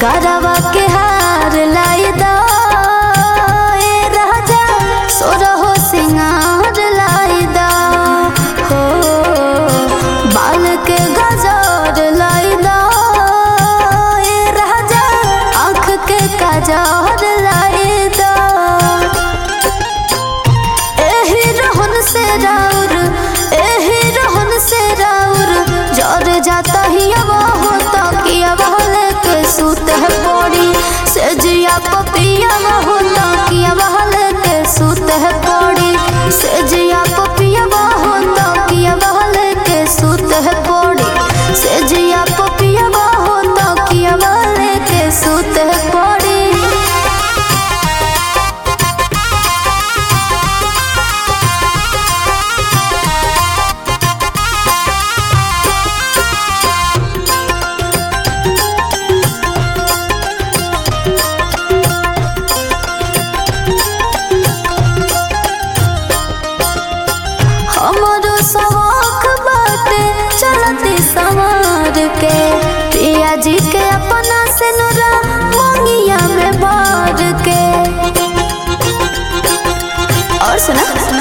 गरवा के हार लाई दो ए राजा सोरहो सिंगार लाई दो हो बाल के गजर लाई दो ए राजा आँख के काजर लाई दो एही रहन से राउर एही रहन से राउर जर जाता ही अब होता कि अब हले के सूत है पड़ी से जिया पपिया होता कि अब हले के सूत है पड़ी से जिया पपिया होता कि अब हले के सूत है पड़ी से जिया पपिया होता कि अब हले के सूत है पड़ी हमरो शौक बाटे चलती संवार के पिया जी के अपना से नुरा मंगिया में भर के और सुना